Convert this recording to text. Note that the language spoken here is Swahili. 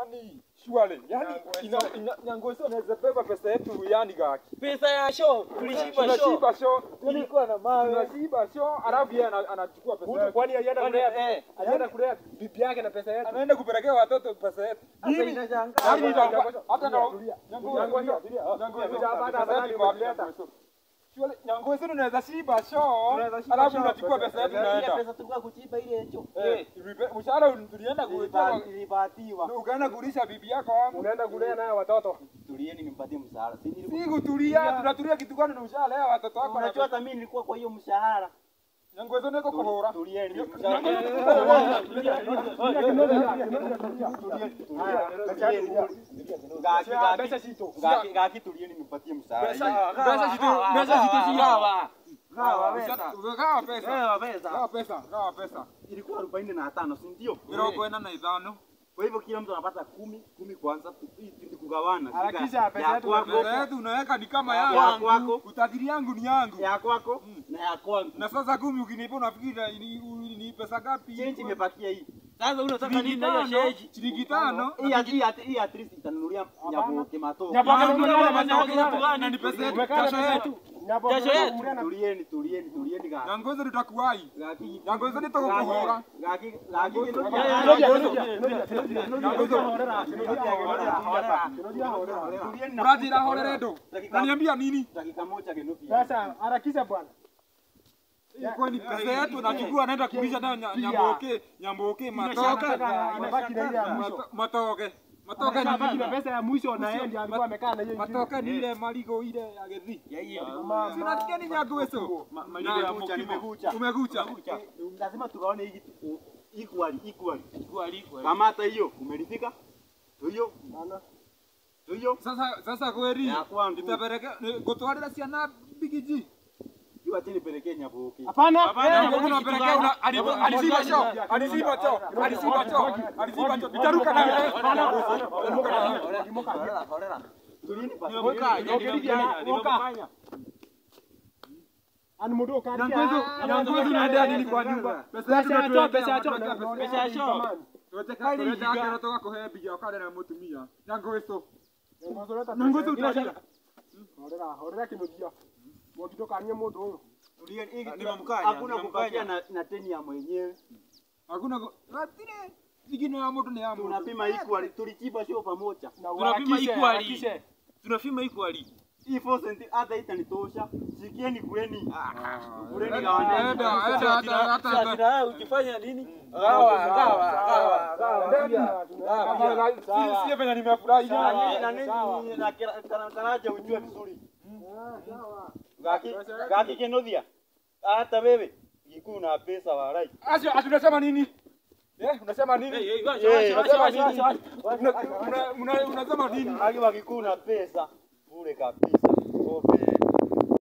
yani surely yani ina, ina, Nyangoso anaweza beba pesa yetu yani gaki. Pesa ya show tulishiba show. Tunashiba show. Tulikuwa na mawe. Tunashiba show alafu yeye ana- anachukua pesa yetu. Kwani alienda Kwani, kulea eh, alienda kulea bibi yake na pesa yetu. Anaenda kupelekea watoto pesa yetu. Sasa Mimi inashangaa. Yaani nitakuwa- hata na Tulia. Nyangoso Tulia. Nyangoso Hujapata pesa habari yetu kwa kuleta. Nyangoso. Surely Nyangoso tunaweza shiba show. Tunaweza shiba Alafu show, unachukua pesa- pesa yetu Ile naenda. pesa tulikuwa kuchipa ile hicho. Eh, ilipe- mshahara tulienda kuitoa Ilipa- Ilipatiwa. ukaenda kulisha bibi yako hapo. Unaenda kulea naye watoto. Tulieni nimpatie mshahara. Si nilikuwa Si kutulia, tunatulia kitu gani na mshahara leo watoto wako Unajua hata mimi nilikuwa kwa hiyo mshahara. Nyangoso niko kuhora. Tulieni Pesa sito. Ngaki tulieni nimpatie mshahara. Pesa- pesa zitu- pesa zitu- Gawa. Gawa pesa. Gawa pesa. Gawa pesa. Gawa pesa. Gawa pesa. Ilikuwa arobaini na tano, si ndio? Mirongo ina na ithano. Kwa hivyo kila mtu anapata kumi, kumi kwanza, tu- hii ni kugawana. Shika Harakisha pesa ya yetu kwako, Pesa yetu unaweka ni kama Ya yangu. kwako. Utajiri yangu ni yangu. ya kwako na ya kwangu. Na sasa kumi ukinipa unafikiri ni, ni, ni pesa ngapi? Change imebakia hii. Sasa unataka Shilingi nini na hiyo tano. sheji? Shilingi tano. Hii at- hii at- hii at least itanunulia nyaboke matoko. Nyaboke Yangu umekaa ni na pesa nyaboke yetu. gani? Na ni pesa yetu. Umekaa na Jasho pesa yetu. yetu. Nyaboke Jasho yetu. umekaa na- Tulieni, tulieni, tulieni ga. Nyangoso tutakuwai. Gaki. Nyangoso nitakuhora. Gaki, gaki. Kinodia, kinodia, kinodia, kinodia. Nyangoso. Tulieni na Mradi la horere ndo. Naniambia nini? dakika moja genupi. Sasa harakisha bwana. Ilikuwa ni pesa yetu nachukua anaenda kulisha nayo nya- nyamboke, nyamboke matoke. Inataka- inabaki na ile ya mwisho. Mato- Matoke. Matoke ni Sasa nini? ile pesa ya mwisho na yeye ndiye alikuwa amekaa na hiyo ingine. Matoke ni ile marigo ile ya gethi. Ya hiyo. Sinasikia ni Nyangoso. Malipo ya mkucha, nimekucha. Umekucha. Lazima tugawane hii kitu equally, equally. Equal, equal. Kama hata hiyo umeridhika? Hiyo. Hiyo. Sasa sasa kweli Ya kwangu. nitapeleka ni- gutwarira ciana bigiji. Hiyo acha nipelekee nyaboke. Hapana. Nyango kuna pelekea una alipo- aliziba show, aliziba show, aliziba show, aliziba show. Nitaruka na wewe. Nitaruka na wewe. Tulieni basi. Ani mudo kadi. Nyangoso, Nyangoso unaendea nini kwa nyumba? Pesa yetu Pesa ya choo, pesa ya choo. tunatuwekea Pesa ya choo. Tunataka kuleta akero toka kuhe bigi okada na mutumia. Nyangoso. Nyangoso Nyangoso utalia. Horera, horera kinodia. Wakitoka anye mudo huyo. Tulieni hii kitu. Nimemkanya, Hakuna kupatia na na teni ya mwenyewe. Hakuna go- Ratine. Sigino ya mtu ni ya mtu. Tunapima equally. Tulichipa sio pamoja. Na Tunapima uharakishe, equally. uharakishe. Tunapima equally. Hii 4 centi hata itanitosha. Sikieni kuleni. Kuleni Enda, gawaneni. enda, hata hata hata. Sasa ukifanya nini? Gawa, gawa, gawa. Si si venye nimefurahi. Na nini na nini na kira- kana- karaja ujue vizuri. Gaki gaki kenodia. Hata wewe kikuu na pesa warai. Asio, ati unasema nini? Eh, unasema nini? Hey, hey, wacha, Eh, wacha, wacha, Unasema wacha, nini? wacha. Una- una- una- Unasema nini? Aki wakikuu na pesa bure kabisa. Ope.